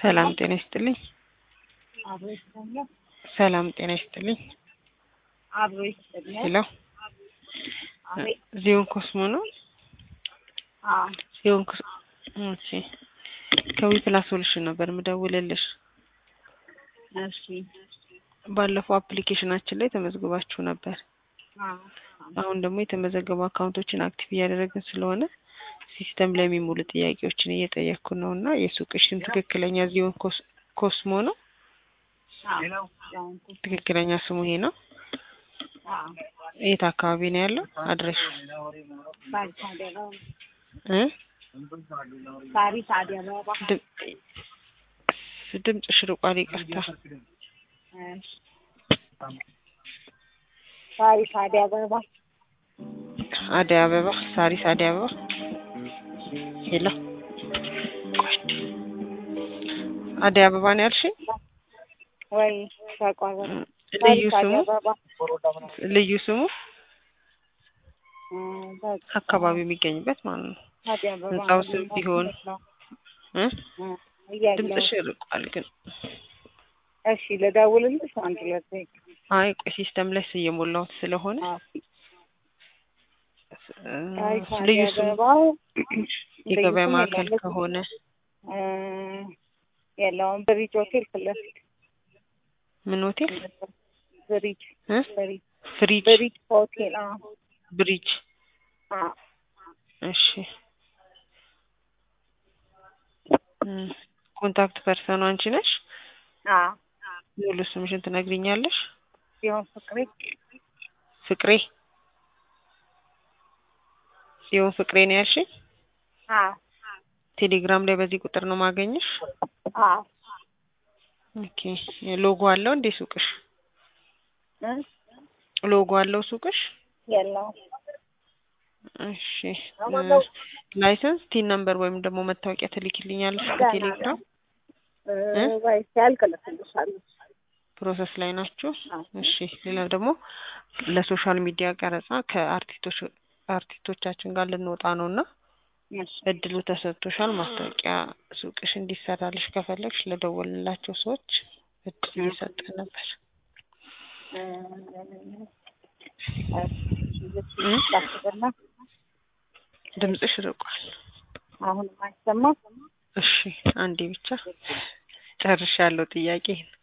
ሰላም ጤና ይስጥልኝ። አብሮ ይስጥልኝ። ሰላም ጤና ይስጥልኝ። አብሮ ይስጥልኝ። ሄሎ አቤት። ዚዮን ኮስሞ ነው? አዎ ዚዮን ኮስ እሺ። ከዊ ፕላስ ሶሉሽን ነበር ምደውልልሽ። እሺ። ባለፈው አፕሊኬሽናችን ላይ ተመዝግባችሁ ነበር። አዎ አሁን ደግሞ የተመዘገቡ አካውንቶችን አክቲቭ እያደረግን ስለሆነ ሲስተም ላይ የሚሞሉ ጥያቄዎችን እየጠየቅኩ ነው እና የሱቅሽን ትክክለኛ ዚዮን ኮስ- ኮስሞ ነው? አዎ ዳንኩ። ትክክለኛ ስሙ ይሄ ነው? አዎ የት አካባቢ ነው ያለው አድሬሽ? ሳሪስ አደባባ እ ሳሪስ አደባባ ድም- ድምፅሽ ርቋል፣ ይቅርታ። እሺ። ሳሪስ አደባባ አደይ አበባ፣ ሳሪስ አደይ አበባ። ሄሎ አደይ አበባ ነው ያልሽኝ? ወይ ተቋረጠ። ልዩ ሳሪስ ስሙ አደባባ ልዩ ስሙ እ በቃ አካባቢው የሚገኝበት ማለት ነው። አደባባ ህንጻው ስም ቢሆን እ እ እያለሁ ድምፅሽ ርቋል ግን። እሺ ልደውልልሽ አንድ ሁለት ደቂቃ አይ ቆይ ሲስተም ላይ እየሞላሁት ስለሆነ አዎ እ ሳሪስ ልዩ ስሙ አደባባ የገበያ ልዩ ስም ማዕከል የለም። ከሆነ እ የለውም ብሪጅ ሆቴል ፊት ለፊት ምን ሆቴል ብሪጅ እ ብሪጅ ፍሪጅ ብሪጅ ሆቴል አዎ ብሪጅ አዎ እሺ እ ኮንታክት ፐርሰኑ አንቺ ነሽ? አዎ ሙሉ ስምሽን ትነግሪኛለሽ? ሲሆን ፍቅሬ ፍቅሬ ጽዮን ፍቅሬ ነው ያልሽኝ? አዎ ቴሌግራም ላይ በዚህ ቁጥር ነው ማገኘሽ? አዎ ኦኬ ሎጎ አለው እንዴ ሱቅሽ? እ ሎጎ አለው ሱቅሽ? የለውም እሺ እ ላይሰንስ ቲን ነምበር ወይም ደግሞ መታወቂያ ትልኪልኛለሽ በቴሌግራም? እ እ? ወይ ሲያልቅ እልክልሻለሁ ፕሮሰስ ላይ ናችሁ? አዎ እሺ ሌላው ደግሞ ለሶሻል ሚዲያ ቀረጻ ከአርቲስቶች አርቲስቶቻችን ጋር ልንወጣ ነው እና እሺ እድሉ ተሰጥቶሻል። ማስታወቂያ ሱቅሽ እንዲሰራልሽ ከፈለግሽ ለደወልንላቸው ሰዎች እድል እየሰጠን ነበር። እ እ? ላስብና ድምፅሽ ርቋል። አሁንም አይሰማም እሺ አንዴ ብቻ ጨርሻለሁ ጥያቄ